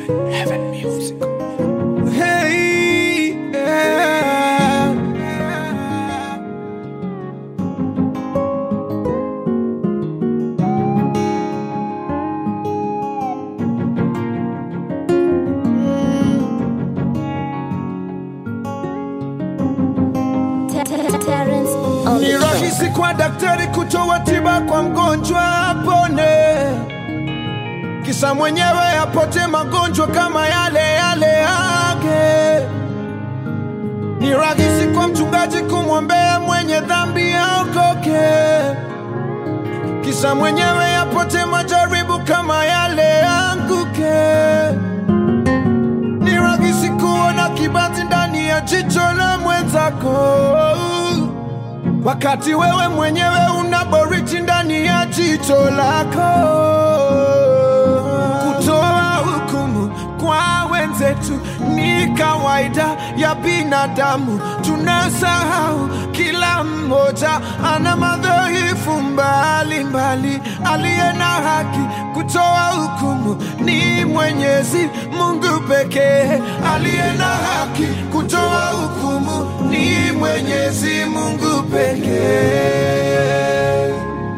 Heaven music. Hey, yeah. Terrence on Ni the track. rahisi kwa daktari kutoa tiba kwa mgonjwa apone, kisa mwenyewe apote magonjwa kama yale yale yake. Ni rahisi kwa mchungaji kumwombea mwenye dhambi aokoke, kisa mwenyewe apote majaribu kama yale anguke. Ni rahisi kuona kibati ndani ya jicho la mwenzako wakati wewe mwenyewe una boriti ndani ya jicho lako. Kutoa hukumu kwa wenzetu ni kawaida ya binadamu, tunasahau kila mmoja ana madhaifu mbalimbali. Aliye na haki kutoa hukumu ni Mwenyezi Mungu pekee. Aliye na haki kutoa hukumu ni Mwenyezi Mungu pekee.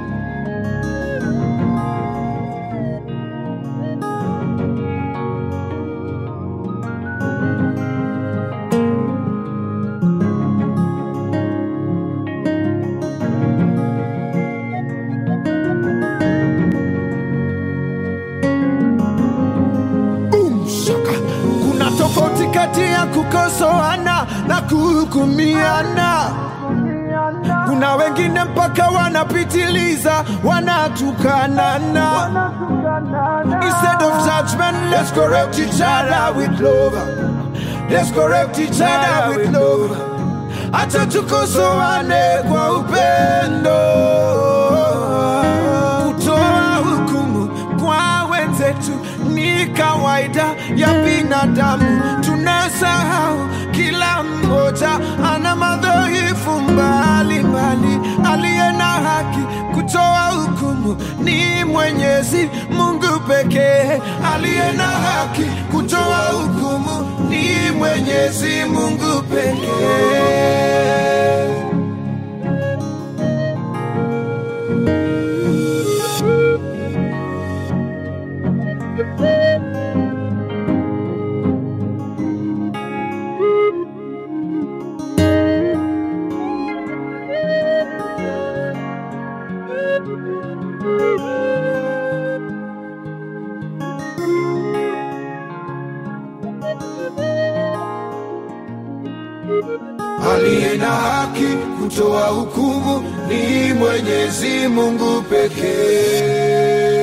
Boom, shaka. Kuna tofauti kati ya kukosoana na kuhukumiana. Kuna wengine mpaka wanapitiliza, wanatukanana. Instead of judgment, let's correct each other with love. Let's correct each other with love. Acha tukosoane kwa upendo. Kutoa hukumu kwa wenzetu ni kawaida ya binadamu. Tunasahau kila mmoja ana madhaifu mbalimbali. Aliye na haki kutoa hukumu ni Mwenyezi Mungu pekee. Aliye na haki kutoa hukumu ni Mwenyezi Mungu pekee. Aliye na haki kutoa hukumu ni Mwenyezi Mungu pekee.